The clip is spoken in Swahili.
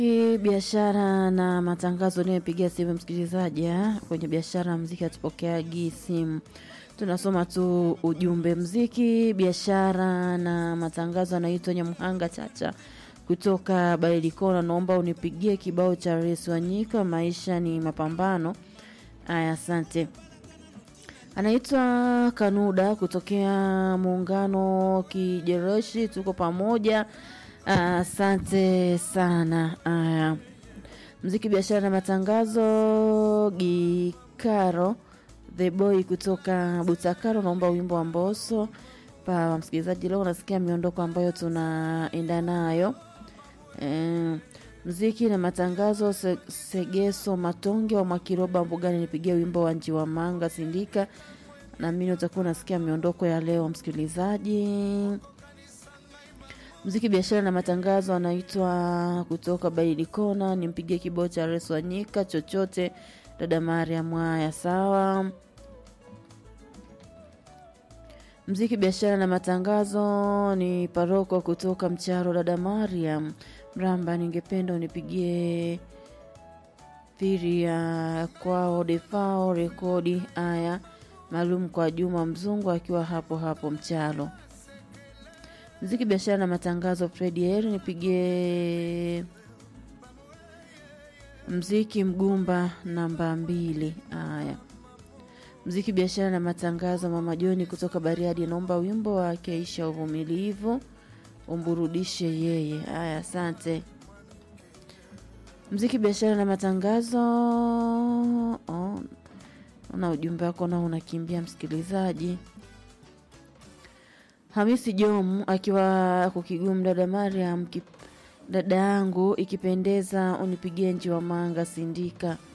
biashara na matangazo nimepigia simu msikilizaji eh, kwenye biashara mziki hatupokeagi simu tunasoma tu ujumbe mziki biashara na matangazo anaitwa nyamhanga chacha kutoka bailikona naomba unipigie kibao cha res wanyika maisha ni mapambano aya asante anaitwa kanuda kutokea muungano kijereshi tuko pamoja asante sana aya mziki biashara na matangazo gikaro the boy kutoka butakaro naomba wimbo wa mboso pa msikilizaji leo unasikia miondoko ambayo tunaenda nayo e, mziki na matangazo se, segeso matonge wa mwakiroba mbugani nipigia wimbo wa nji wa manga sindika naamini utakuwa unasikia miondoko ya leo msikilizaji mziki biashara na matangazo anaitwa kutoka bailikona nimpigie kibao cha res wanyika chochote dada maria mwaya sawa mziki biashara na matangazo ni paroko kutoka mcharo dada mariam mramba ningependa unipigie piri ya kwao defao rekodi aya maalum kwa juma mzungu akiwa hapo hapo mchalo mziki biashara na matangazo fredi eri nipigie mziki mgumba namba mbili haya mziki biashara na matangazo mama joni kutoka bariadi anaomba wimbo wa keisha uvumilivu umburudishe yeye haya asante mziki biashara na matangazo oh, na ujumbe wako nao unakimbia msikilizaji hamisi jom akiwa kukigumu dada mariam kip, dada yangu ikipendeza unipigie nji wa manga sindika